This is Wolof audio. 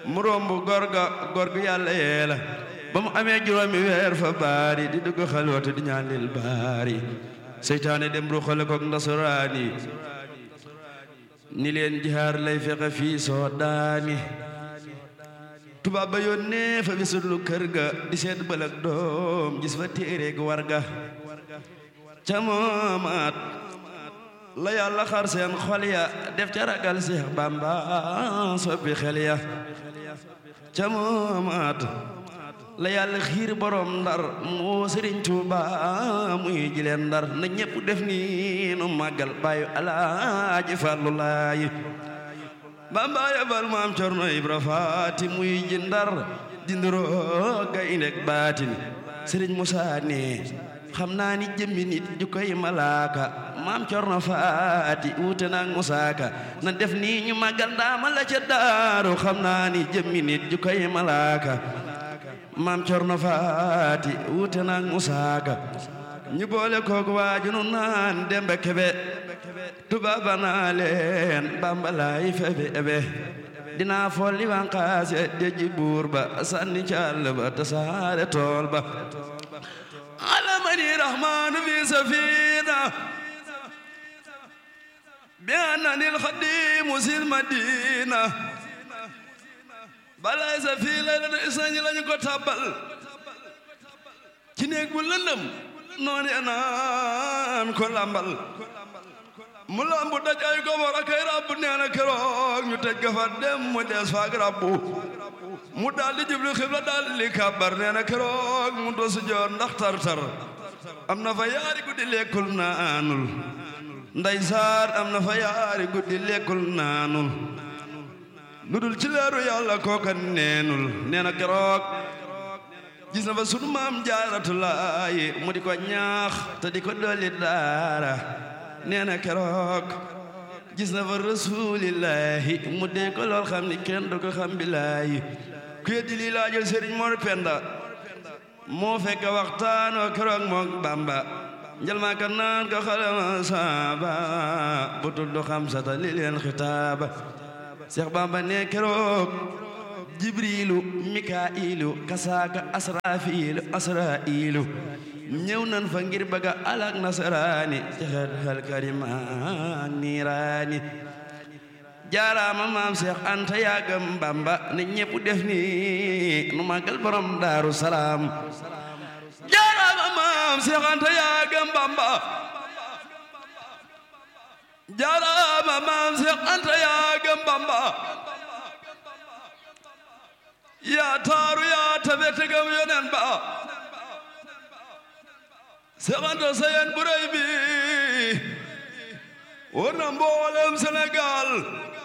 mu romb góor ga góor gu yàlla yee la ba mu amee juróomi weer fa baari di dugg xalwatu di ñaan lil baari seytaane dem ruxale koog ndasaraani ni leen jihaar lay fexe fii soo daani tubaab ba yónnee fa bisulu kër ga di seet bëlëg doom gis fa téereeg war ga ca moomaat la yàlla xar seen xol ya def ca ragal Seex Bamba soppi xel ya ca moomaat la yàlla xiir borom ndar moo Sëriñ Tuuba muy jileen ndar na ñépp def ni nu màggal bàyyu alaaji Fàllu Laay Bamba yabal maam Cerno Ibra Faati muy ji ndar dinduroo gayndeg baatin Sëriñ Musaa ne xam naa ni jëmmi nit ju koy malaaka maam Cerno Faati wuute naag musaaka na def nii ñu màggal ndaama la ca daaru xam naa ni jëmmi nit ju koy malaaka maam Cerno Faati wuute naag musaaka ñu boole koog waaju nu naan dembe kebe tubaaba naa leen bambalaay febe ebe dinaa folli wanqaase deji buur ba sanni caal ba tasaare tool ba alamani rahmanu fi safina bi annani alxadimu sil madina balay sa fii laylatu isnañi lañu ko tabbal ci néeg bu lëndëm noonu anaan ko lambal mu lambu daj ay gobor ak ay rabbu nee na keroog ñu tëj gafa dem mu des faak rabbu mu daal di jublu xibla daal di kàbbar nee na keroog mu dosu joor ndax tar-tar am na fa yaari guddi lekkul naanul nday saar am na fa yaari guddi lekkul naanul lu dul ci leeru yàlla kooka neenul nee na keroog gis na fa sunu maam jaaratulaay mu di ko ñaax te di ko dolli daara nee na keroog gis na fa rasulillahi mu dee ko lool xam ni kenn du ko xam bilaayi ku yeddi lii laa jël sëriñ Mor Penda moo fekk waxtaanoo keroog mook Bamba njël maa ka naan ko xalama saaba bu tudd xam sata li leen xitaaba Seex Bamba ne keroog jibrilu mikailu kasaaka asrafilu asrailu ñëw nan fa ngir bëgga alak nasaraani jaxat hal karima niiraani jaaraama maam Seex Anta yaagam Bamba ne ñépp def ni nu màggal borom Daaru Salaam jaaraama maam Seex Anta yaagam Bamba jaaraama maam Seex Anta yaagam Bamba yaa taaru yaa tabe tegam yonen ba Seex Anta sayen bu rëy bi war na mboolem Sénégal